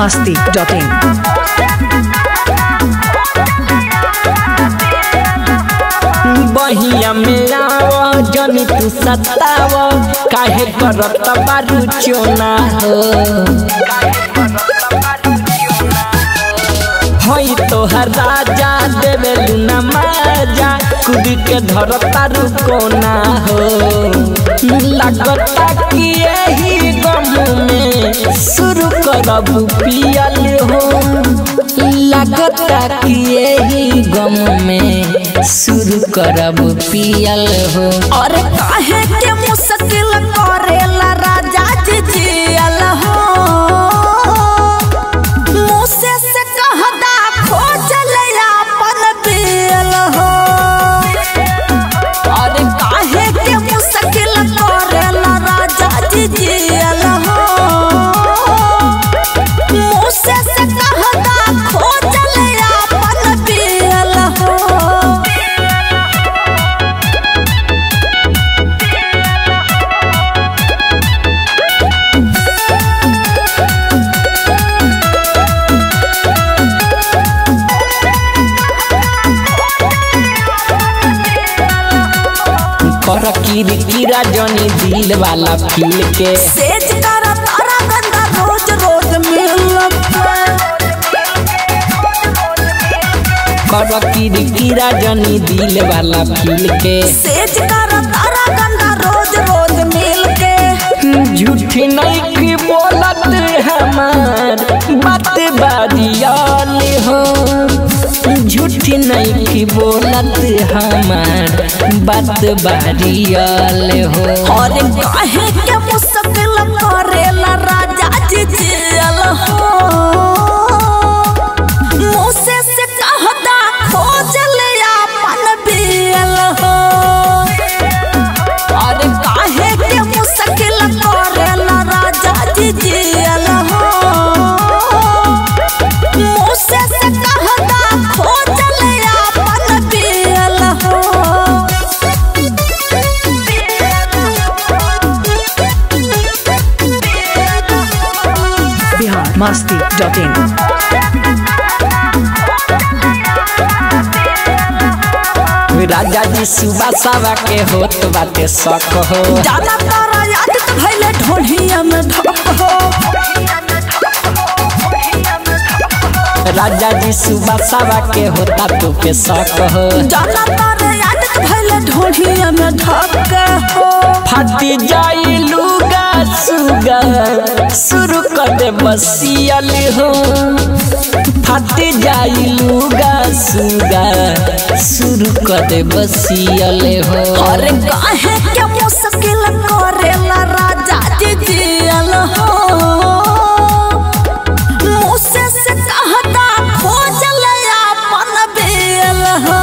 masti.in. बहिया में आव जनी तू सताव काहे करत बारू चोना हो हई तोहर राजा देवे लुना माजा कूद के धर तारू कोना हो लगता कि यही गम में शुरू करब पियल हो लगता कि यही गम में शुरू करब पियल हो अरे काहे के मुश्किल करेला राजा जी जियल हो मुझसे से कहदा खोजल अपन दिल हो अरे काहे के मुश्किल करेला राजा जी जियल हो मुझसे से कहदा खोजल अपन दिल हो कर किर किरा जनी दिल वाला फील के सेज कर तारा गंदा रोज रोज मिलब कर किर किरा जनी दिल वाला फील के सेज कर तारा गंदा रोज रोज मिल के झूठी नहीं की बोलत हमार बात बादियाल हो झूठी नहीं की बोलत हमार बात बादियाल हो और काहे के मुश्किल करेला राजा जी जियल हो मुझसे से कहदा खोजल अपन बियल हो और काहे के मुश्किल करेला राजा जी जियल हो मुझसे से कहदा खोजल अपन बियल हो Bihar masti.in. राजा जी सुबह सवा के होत बाटे शक हो ज्यादा तारा याद तो भइले ढोढ़िया में धप हो राजा जी सुबह सवा के होता तो पे शक हो ज्यादा तारा याद तो भइले ढोढ़िया में धप हो फटी जाई लुगा सुगा शुरू कर दे बसियल हो फटी जाई लुगा सुगा शुरू कर दे बसियल हो अरे काहे के मुश्किल करेला राजा जी जियल हो मुझसे से कहता खोजल अपन बेल हो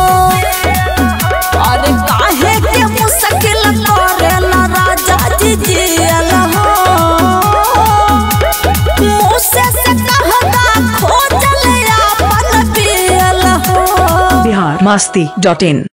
अरे काहे के मुश्किल करेला राजा जी जियल हो मुझसे से कहता खोजल अपन बेल हो Bihar masti.in.